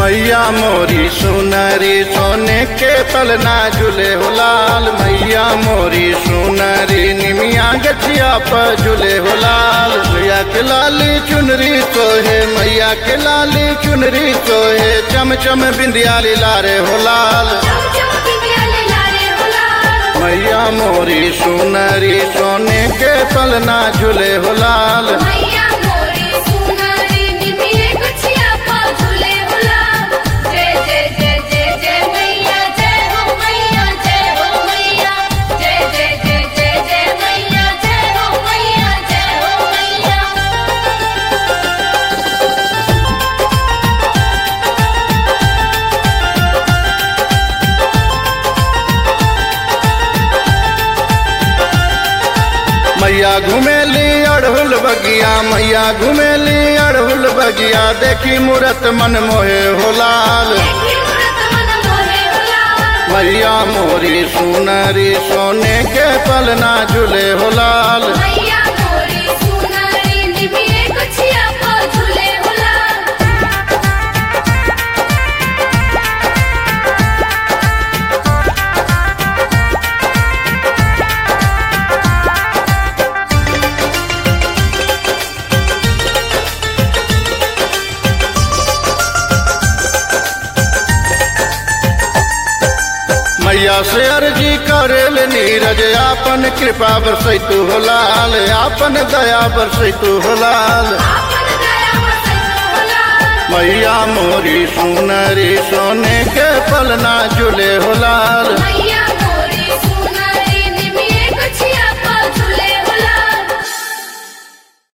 मैया मोरी सुनरी सोने के पलना झूले हो लाल मैया मोरी सुनरी निमिया गछिया पर झूले हो लाल मैया के लाली चुनरी सोहे मैया के लाली चुनरी सोहे चम चम बिंदिया लारे हो लाल चम चम बिंदिया ले लारे हो लाल मैया मोरी सुनरी सोने के पलना झूले हो लाल मैया मोरी सुनारी निमिये गुछिया पा झूले हो लाल जय जय जय जय जय मैया जय हो मैया जय हो मैया जय जय जय जय जय मैया जय हो मैया जय हो मैया मैया घुमेली अड़हुल बगिया मैया घुमेली अड़हुल बगिया देखी मूरत मन मोहे हो लाल देखी मूरत मन मोहे हो लाल मैया मोरी सुनरी सोने के पलना झूले हो लाल मैया मोरी सुनारी निमिये गुछिया पा झूले हो लाल मैया से अर्जी करेल नीरज आपन कृपा बरसैतु हो लाल आपन दया बरसैतु हो लाल आपन दया बरसैतो हो लाल मैया मोरी सुनरी सोने के पलना झूले